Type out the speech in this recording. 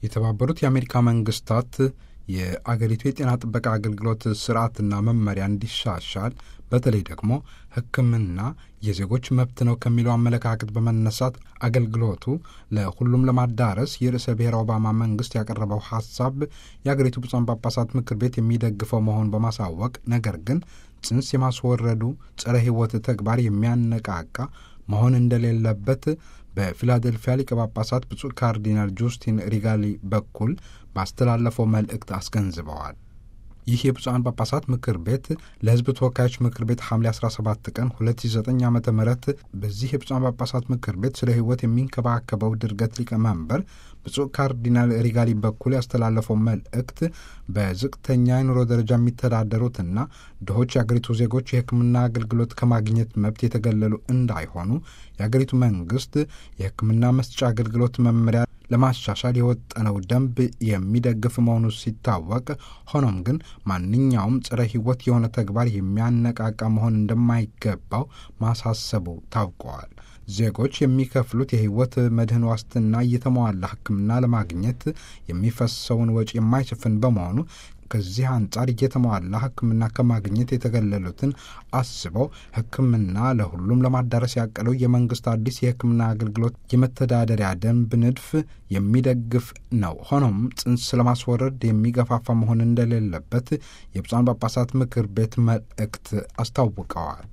የተባበሩት የአሜሪካ መንግስታት የአገሪቱ የጤና ጥበቃ አገልግሎት ስርዓትና መመሪያ እንዲሻሻል በተለይ ደግሞ ሕክምና የዜጎች መብት ነው ከሚለው አመለካከት በመነሳት አገልግሎቱ ለሁሉም ለማዳረስ የርዕሰ ብሔር ኦባማ መንግስት ያቀረበው ሀሳብ የአገሪቱ ብፁዓን ጳጳሳት ምክር ቤት የሚደግፈው መሆኑን በማሳወቅ ነገር ግን ጽንስ የማስወረዱ ጸረ ሕይወት ተግባር የሚያነቃቃ መሆን እንደሌለበት በፊላዴልፊያ ሊቀ ጳጳሳት ብፁዕ ካርዲናል ጁስቲን ሪጋሊ በኩል ባስተላለፈው መልእክት አስገንዝበዋል። ይህ የብፁዓን ጳጳሳት ምክር ቤት ለሕዝብ ተወካዮች ምክር ቤት ሐምሌ 17 ቀን 2009 ዓ ም በዚህ የብፁዓን ጳጳሳት ምክር ቤት ስለ ሕይወት የሚንከባከበው ድርገት ሊቀመንበር ብፁዕ ካርዲናል ሪጋሊ በኩል ያስተላለፈው መልእክት በዝቅተኛ የኑሮ ደረጃ የሚተዳደሩትና ድሆች የአገሪቱ ዜጎች የሕክምና አገልግሎት ከማግኘት መብት የተገለሉ እንዳይሆኑ የአገሪቱ መንግስት የሕክምና መስጫ አገልግሎት መመሪያ ለማሻሻል የወጠነው ደንብ የሚደግፍ መሆኑ ሲታወቅ፣ ሆኖም ግን ማንኛውም ጸረ ሕይወት የሆነ ተግባር የሚያነቃቃ መሆን እንደማይገባው ማሳሰቡ ታውቀዋል። ዜጎች የሚከፍሉት የሕይወት መድህን ዋስትና እየተሟላ ሕክምና ለማግኘት የሚፈሰውን ወጪ የማይሸፍን በመሆኑ ከዚህ አንጻር እየተሟላ ሕክምና ከማግኘት የተገለሉትን አስበው ሕክምና ለሁሉም ለማዳረስ ያቀለው የመንግስት አዲስ የሕክምና አገልግሎት የመተዳደሪያ ደንብ ንድፍ የሚደግፍ ነው። ሆኖም ጽንስ ለማስወረድ የሚገፋፋ መሆን እንደሌለበት የብፁዓን ጳጳሳት ምክር ቤት መልእክት አስታውቀዋል።